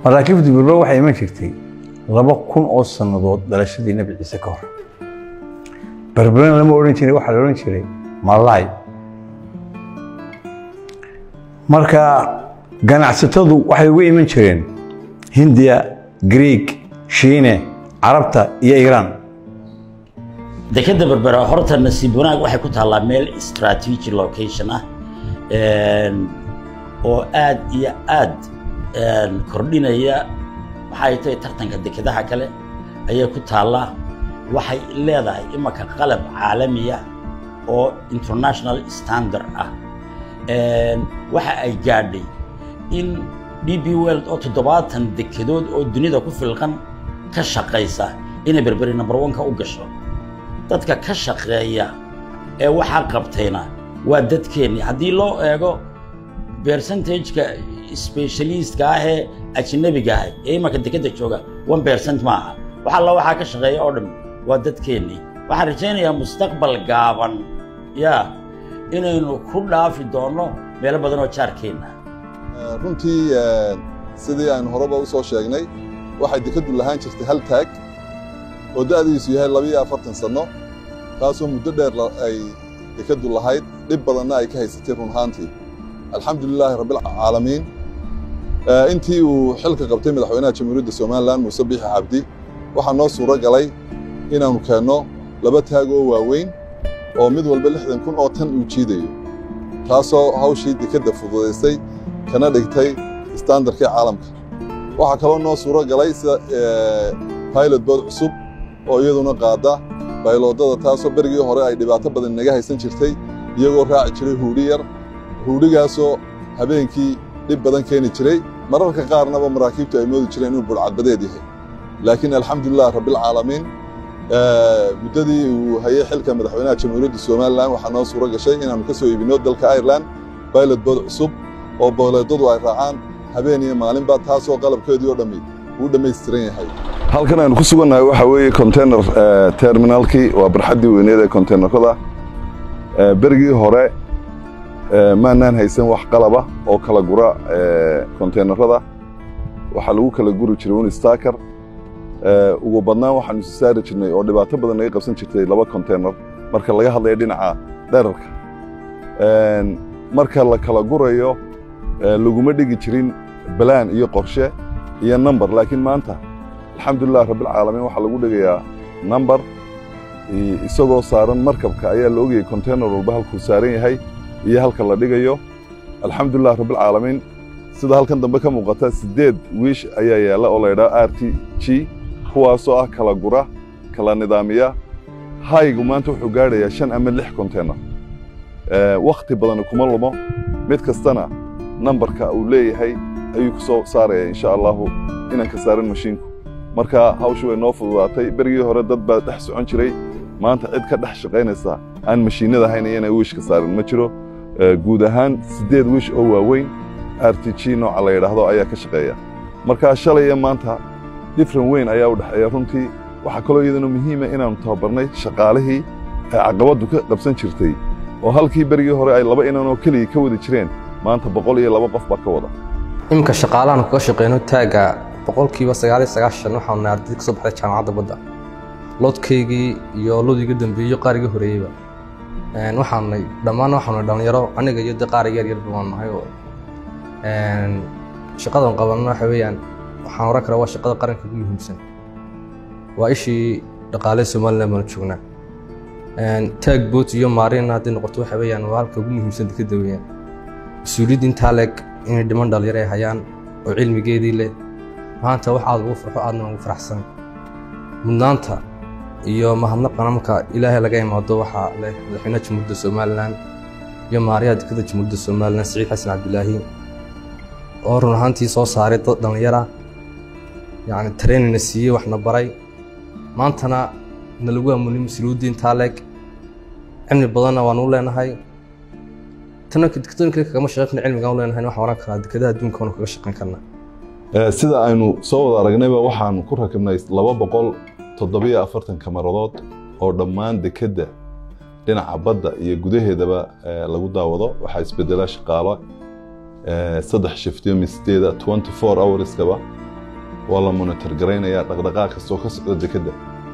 maraakiibta berbera waxay iman jirtay laba kun oo sannadood dhalashadii nebi ciise ka hor berberena lama odhan jiray waxaa la odhan jiray malaay marka ganacsatadu waxay uga iman jireen hindiya greeg shiine carabta iyo iiraan dekeda berbera horta nasiib wanaag waxay ku taallaa meel strategy location ah oo aad iyo aad kordhinaya waxay tahay tartanka dekedaha kale ayay ku taallaa waxay leedahay imanka qalab caalamiya oo international standard ah waxa ay gaadhay in d b world oo toddobaatan dekedood oo dunida ku filqan ka shaqaysa inay berberi number one-ka u gasho dadka ka shaqeeya ee waxaa qabtayna waa dadkeennii haddii loo eego percentageka specialistka ah ee ajnabiga ah ee imanka dekedda jooga one percent ma aha wax alla waxaa ka shaqeeya oo dhan waa dadkeennii waxaan rajaynayaa mustaqbal gaaban yaa inaynu ku dhaafi doonno meelo badan oo jaarkeenna runtii sidii aynu horeba u soo sheegnay waxay dekeddu lahaan jirtay hal taag oo da'diisu yahay labiyo afartan sanno taasoo muddo dheer ay dekeddu lahayd dhib badanna ay ka haysatay run ahaantii alxamdulilaahi rabbilcaalamiin intii uu xilka qabtay madaxweynaha jamhuuriyadda somalilan muuse biixi cabdi waxaa noo suuro galay inaannu keenno laba taag oo waaweyn oo mid walba lixdan kun oo tan uu jiidayo taasoo hawshii dekedda fududaysay kana dhigtay istaandarkii caalamka waxaa kaloo noo suuro galay sida pilot bood cusub oo iyaduna qaadda bayloodada taasoo berigii hore ay dhibaato badan naga haysan jirtay iyagoo raaci jiray huudhi yar huudhigaasoo habeenkii dhib badan keeni jiray mararka qaarnaba maraakiibtu ay moodi jireen inuu budhcadbadeed yahay laakiin alxamdulilah rabbilcaalamiin muddadii uu hayay xilka madaxweynaha jamhuuriyadda somalilan waxaa noo suuro gashay inaannu ka soo iibinno dalka ireland pilot bood cusub oo booleedadu ay raacaan habeen iyo maalinba taasoo qalabkeedii oo dhammi uu dhammaystiran yahay halkan aynu ku sugannahay waxaa weeye container terminalkii waa barxaddii weyneed ee containerada berigii hore maanaan haysan wax qalaba oo kala gura containerada waxaa lagu kala guri jiray un staker ugu badnaan waxaanu isu saari jirnay oo dhibaato badan naga qabsan jirtay laba container marka laga hadlaya dhinaca dherarka marka la kala gurayo laguma dhigi jirin balaan iyo qorshe iyo number laakiin maanta alxamdulilah rabbilcaalamiin waxaa lagu dhigayaa number isagoo saaran markabka ayaa la ogayay container walba halkuu saaran yahay iyo halka la dhigayo alxamdulilah rabbilcaalamiin sida halkan dambe ka muuqata siddeed wiish ayaa yaalla oo la ydhaha r t g kuwaasoo ah kala gura kala nidaamiya haygu maanta wuxuu gaadhayaa shan ama lix container wakhti badan kuma lumo mid kastana nambarka uu leeyahay ayuu ku soo saaraya insha allahu inaan ka saaran mashiinku marka hawshu way noo fududaatay berigii hore dad baa dhex socon jiray maanta cid ka dhex shaqaynaysa aan mashiinada hayn iyana wiishka saarin ma jiro guud ahaan siddeed wiish oo waaweyn r t g nooca la yidhaahdo ayaa ka shaqeeya marka shalay iyo maanta differen weyn ayaa u dhexeeya runtii waxaa kaloo iyadana muhiima inaannu tababarnay shaqaalihii ay caqabaddu ka qabsan jirtay oo halkii berigii hore ay laba inan oo keliya ka wadi jireen maanta boqol iyo laba qof baa ka wada iminka shaqaalahan kaga shaqeyno taagga boqolkiiba sagaaliyo sagaashan waxaanu nahay ardayd ka soo baxday jaamacadda badda loodkaygii iyo loodiga dambeeyo qaariga horeeyeyba waxaanay dhammaan waxaanu dhallinyaro aniga iyo de qaariga yar yarba waan nahay oo shaqadan qabanno waxa weeyaan waxaan oran karaa waa shaqada qaranka ugu muhiimsan waa ishii dhaqaale somaliland baanu joognaa taag boot iyo maarina hadday noqoto waxa weeyaan waa halka ugu muhiimsan dekeda weeyaan mas-uuliyadda intaa leeg inay dhiman dhalinyaro ay hayaan oo cilmigeedii leh maanta wax aad ugu farxo aadna ugu faraxsan mudnaanta iyo mahadnaqana marka ilaahay laga imaado waxaa leh madaxweynaha jamhuuriyadda somalilan iyo maariyaha dekeda jamhuuriyadda somalilan siciid xasan cabdilaahi oo run ahaantii soo saaray dad dhallinyara yacni trainina siiyey waxna baray maantana nalagu amunay mas-uuliyadda intaa leeg cilmi badanna waanu u leenahay tana dekadooyin kale kagama shaqeyn karna cilmigaan u leenahay waxaan oran karaa dekadaha adduunka waanu kaga shaqeyn karnaa sida aynu soo wada aragnayba waxaan ku rakibnay laba boqol toddobiyo afartan kamaradood oo dhammaan dekedda dhinaca badda iyo gudaheedaba lagu daawado waxaa isbedela shaqaalo saddex shiftiyo misdeeda twenty four hourskaba waa la monitor garaynaya dhaqdhaqaaq kastoo ka socda dekedda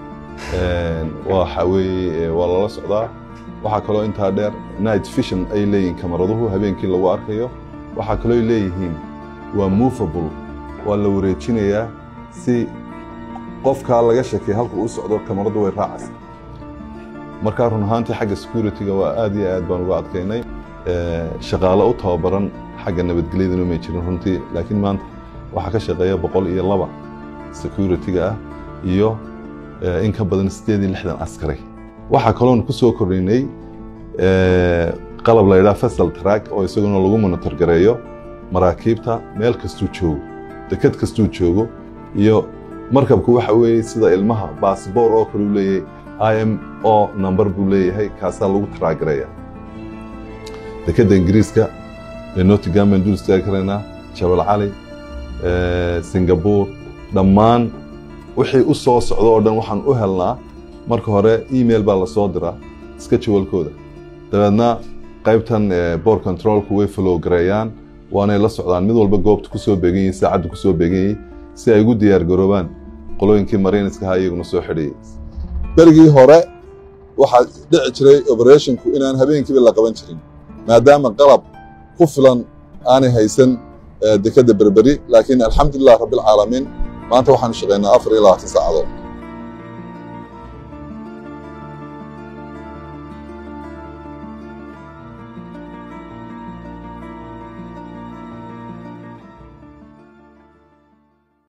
waxa weeye waa lala socdaa waxaa kaloo intaa dheer night vision ay leeyihiin kamaraduhu habeenkii lagu arkayo waxaa kaloo ay leeyihiin waa movable waa la wareejinayaa si qofkaa laga shakay halka uu socdo kamaradu way raacaysa markaa run ahaantii xagga security-ga waa aad iyo aad baan uga adkaynay shaqaale u tababaran xagga nabadgelyaduna may jirin runtii laakiin maanta waxaa ka shaqeeya boqol iyo laba security-ga ah iyo in ka badan siddeed iyo lixdan askari waxaa kaloon ku soo kordhinay qalab la yidhaha fesal track oo isaguna lagu monitor gareeyo maraakiibta meel kastuu joogo deked kastuu joogo iyo markabku waxa weeye sida ilmaha baasboor oo kale u leeyahay i m o number buu leeyahay kaasaa lagu taraagareeya dekedda ingiriiska ee nottingham baan dul istaagi karaynaa jabal cali singapore dhammaan wixii u soo socdo oo dhan waxaan u helnaa marka hore email baa lasoo diraa iska jawalkooda dabeedna qaybtan board controlku way flow gareeyaan waanay la socdaan mid walba goobta kusoo beegan yihin saacaddu kusoo beegan yihin si ay ugu diyaar garoobaan qolooyinkii mariiniska ahaa iyaguna soo xidhayay berigii hore waxaa dhici jiray operationku inaan habeenkiiba la qaban jirin maadaama qalab ku filan aanay haysan dekedda berberi laakiin alxamdulilah rabbilcaalamiin maanta waxaanu shaqaynaa afar iyo labaatan saacadood